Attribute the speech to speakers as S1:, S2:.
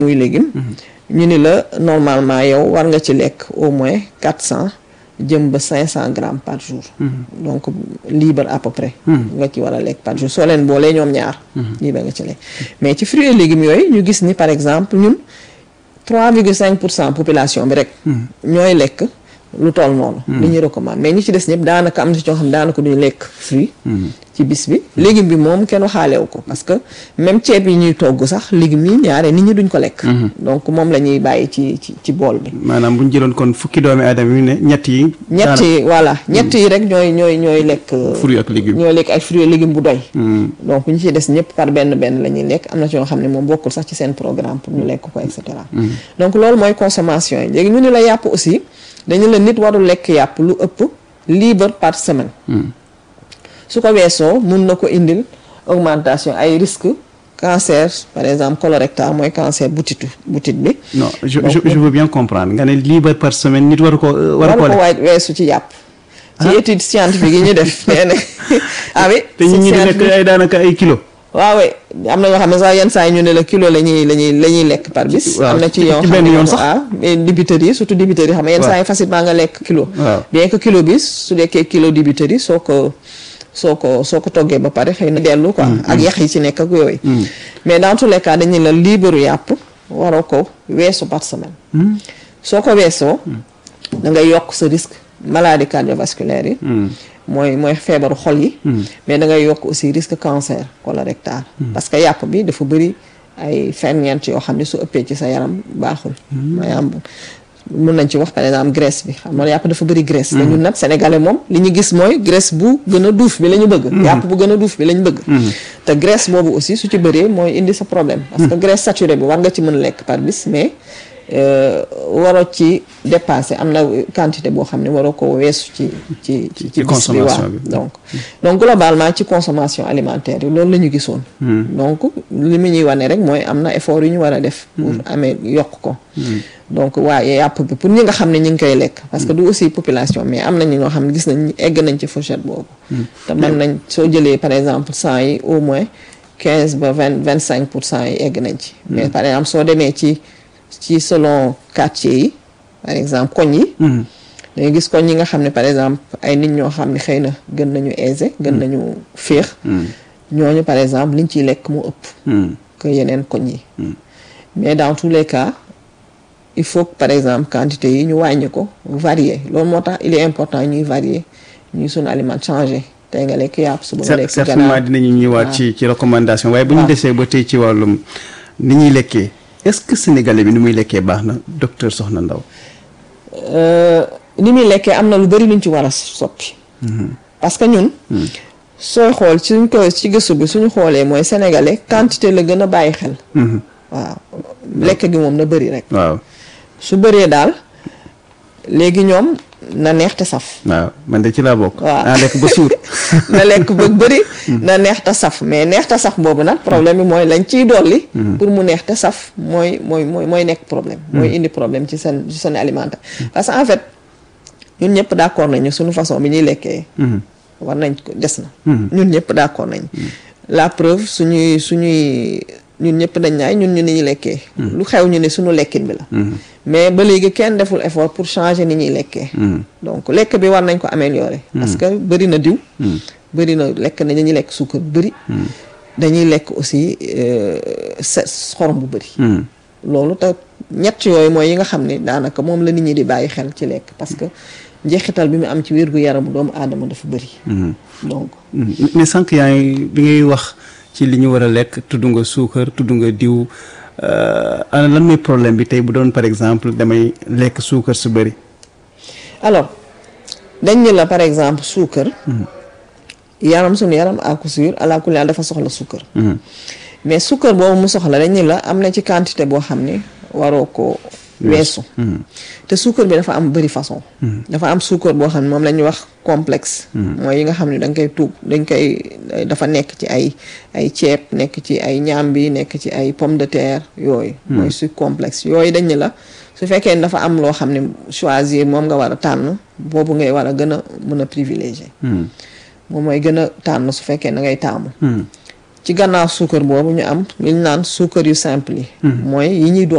S1: muy légume ñu ni la normalement yow war nga ci lekk au moins quatre cent jëm ba cinq cent grammes par jour donc libre à peu près nga ci war a lekk par jour soo leen boolee ñoom ñaar libre nga ci lekk mais ci fruits et légumes yooyu ñu gis ni par exemple ñun trois virgule cinq pour cent population bi rek ñooy lekk lu toll noonu li ñuy recommande mais ñi ci des ñëpp daanaka am na ci ñoo xam ne daanaka duñu lekk fruit ci bis bi légume bi moom kenn waxaalewu ko parce que même ceeb yi ñuy togg sax légumes yi ñaare nit ñi duñ ko lekk donc moom la ñuy bàyyi ci ci ci bool bi
S2: maanaam bu ñu jëloon kon fukki doomi aadama yi ne ñett yi
S1: ñett yi voilà ñett yi rek ñooy ñooy ñooy lekk
S2: fruit ak légume
S1: ñooy lekk ay fruits et légumes bu doy donc ñi ci des ñëpp par benn benn la ñuy lekk am na ci ñoo xam ne moom bokkul sax ci seen programme pour ñu lekk ko et cetera donc loolu mooy consommation yi léegi ñu ni la yàpp aussi dañu la nit warul lekk yàpp lu ëpp libre par semaine su ko weesoo mun na ko indil augmentation ay risque cancer par exemple colorectal mooy cancer butitu butit bi
S2: non je je je veux bien comprendre nga ne libre par semaine nit waru ko waru ko
S1: waru ko waay weesu ci yàpp ci étude scientifique yi ñu def nee na ah oui
S2: te ñi ñi di lekk ay daanaka ay kilo
S1: waaw am na ñoo xam ne sax yenn saa yi ñu ne la kilo la ñuy la ñuy la ñuy lekk par bis am na ci yoo xam ne yoon sax waaw mais dibiteurs yi surtout dibiteurs yi xam ne yenn saa yi facilement nga lekk kilo bien que kilo bi su lekkee kilo dibiteurs yi soo ko soo ko soo ko toggee ba pare xëy na dellu quoi ak yax yi ci nekk ak yooyu mais dans tous les cas dañuy la libre yàpp waroo ko weesu par semaine soo ko weesoo da ngay yokk sa risque maladie cardiovasculaire yi mooy mooy feebaru xol yi mais da ngay yokk aussi risque cancer colorectal parce que yàpp bi dafa bëri ay ferñeent yoo xam ne su ëppee ci sa yaram baaxul maanaam mun nañ ci wax par exemple graisse bi xam nga yàpp dafa bëri graisse te ñun nag sénégalais moom li ñu gis mooy graisse bu gën a duuf bi la ñu bëgg yàpp bu gën a duuf bi la ñu bëgg te graisse boobu aussi su ci bëree mooy indi sa problème parce que graisse saturée bi war nga ci mën lekk par bis mais waroo ci dépasser am na quantité boo xam ne waroo ko weesu ci ci ci ci bis bi waaw donc donc globalement ci consommation alimentaire yi loolu la ñu gisoon donc li mu ñuy wane rek mooy am na effort yu ñu war a def pour amee yokk ko donc waaye yàpp bi pour ñi nga xam ne ñu ngi koy lekk parce que du aussi population mais am nañu ñoo xam ne gis nañ egg nañ ci fourchette boobu te mën nañ soo jëlee par exemple cent yi au moins quinze ba vingt vingt cinq pour cent yi egg nañ ci mais par exemple soo demee ci ci selon quartier yi par exemple koñ yi dangay gis koñ yi nga xam ne par exemple ay nit ñoo xam ne xëy na gën nañu aisé gën nañu féex ñooñu par exemple liñ ciy lekk mu ëpp que yeneen koñ yi mais dans tous les cas il faut que par exemple quantité yi ñu wàññi ko varier loolu moo tax il est important ñuy varier ñuy sunu aliment changer tey nga lekk yàpp suba nga lekk
S2: certainement dinañu ñëwaat ci ci recommandation waaye bu ñu desee ba tey ci wàllum ni ñuy lekkee est-ce que sénégalais bi ni muy lekkee baax na docteur Soxna Ndaw
S1: ni muy lekkee am na lu bari luñ ci war a soppi parce que ñun sooy xool suñ ko ci gëstu bi suñu xoolee mooy sénégalais quantité la gën a bàyyi xel waaw lekk gi moom na bëri rek
S2: waaw
S1: su bëree daal léegi ñoom na neex te saf
S2: waaw man de ci laa bokk
S1: waaw
S2: naa lekk ba suur
S1: na lekk ba bëri na neex te saf mais neex te saf boobu nag problème bi mooy lañ ciy dolli pour mu neex te saf mooy mooy mooy mooy nekk problème mooy indi problème ci seen ci seen alimentaire parce que en fait ñun ñëpp d'accord nañu suñu façon bi ñuy lekkee war nañ ko des na ñun ñëpp d'accord nañ la preuve suñuy suñuy ñun ñëpp dañ naay ñun ñu ni ñuy lekkee lu xew ñu ne suñu lekkin bi la mais ba léegi kenn deful effort pour changer ni ñuy lekkee donc lekk bi war nañ ko améliorer parce que bëri na diw bëri na lekk na dañuy lekk suukar bu bëri dañuy lekk aussi sa xorom bu bëri loolu te ñett yooyu mooy yi nga xam ne daanaka moom la nit ñi di bàyyi xel ci lekk parce que njeexital bi mu am ci wér gu yaramu doomu aadama dafa bëri donc
S2: mais sànq yaa ngi bi ngay wax ci li ñu war a lekk tudd nga suukar tudd nga diw ana lan mooy problème bi tey bu doon par exemple damay lekk suukar su bëri
S1: alors dañ ni la par exemple suukar yaram suñu yaram à coup sûr à la kulli dafa soxla suukar mais suukar boobu mu soxla dañ ni la am na ci quantité boo xam ne waroo ko weesu te suukar bi dafa am bëri façon dafa am suukar boo xam ne moom la ñuy wax complexe mooy yi nga xam ne da nga koy tuub dañ koy dafa nekk ci ay ay ceeb nekk ci ay ñaambi nekk ci ay pomme de terre yooyu mooy sucre complexe yooyu dañ ne la su fekkee ne dafa am loo xam ne choisir moom nga war a tànn boobu ngay war a gën a mën a privilégier moom mooy gën a tànn su fekkee da ngay taamu ci gannaaw suukar boobu ñu am li ñu naan suukar yu simple yi mooy yi ñuy